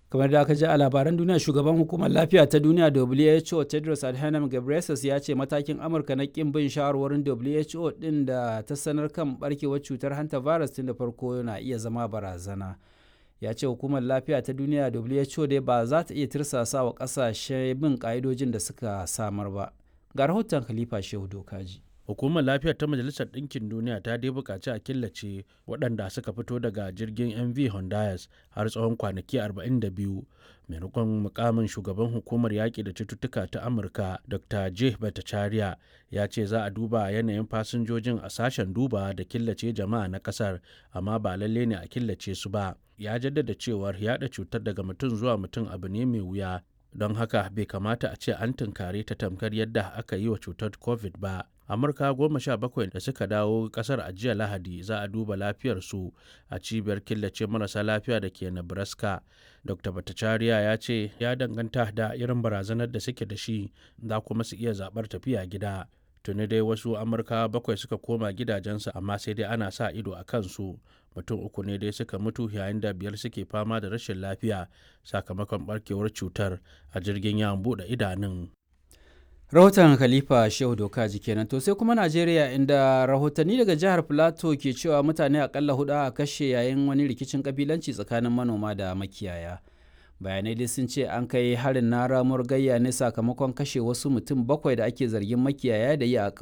kamar da aka ji a labaran duniya shugaban hukumar lafiya ta duniya who tedros adhanom ghebreyesus ya ce matakin amurka na kin bin shawarwarin who din da ta sanar kan barkewar cutar hanta virus tun da farko na iya zama barazana ya ce hukumar lafiya ta duniya who dai ba za ta iya tirsasa wa kasashe bin ka'idojin da suka samar ba ga rahoton khalifa shehu dokaji hukumar lafiyar ta majalisar ɗinkin duniya ta dai buƙaci a killace waɗanda suka fito daga jirgin mv honduras har tsawon kwanaki 42 maimakon mukamin shugaban hukumar yaƙi da cututtuka ta amurka dr j bhattacharya ya ce za a duba yanayin fasinjojin a sashen duba da killace jama'a na ƙasar amma ba lalle ne a killace su ba ya jaddada cewar yaɗa cutar daga mutum zuwa mutum abu ne mai wuya don haka bai kamata a ce an tunkare ta tamkar yadda aka yi wa cutar covid ba amurka goma sha bakwai da suka dawo kasar a jiya lahadi za a duba lafiyarsu a cibiyar killace marasa lafiya da ke nebraska dr bhattacharya ya ce ya danganta da irin barazanar da suke da shi za kuma su iya zaɓar tafiya gida tuni dai wasu amurka bakwai suka koma gidajensu amma sai dai ana sa ido a kansu mutum uku ne dai suka mutu yayin da biyar suke fama da rashin lafiya sakamakon barkewar cutar a jirgin yawon buɗe idanun rahoton khalifa shehu doka kenan to sai kuma najeriya inda rahotanni daga jihar plateau ke cewa mutane akalla hudu a kashe yayin wani rikicin kabilanci tsakanin manoma da makiyaya bayanai dai sun ce an kai harin na ramuwar gayya ne sakamakon kashe wasu mutum bakwai da ake zargin makiyaya da yi a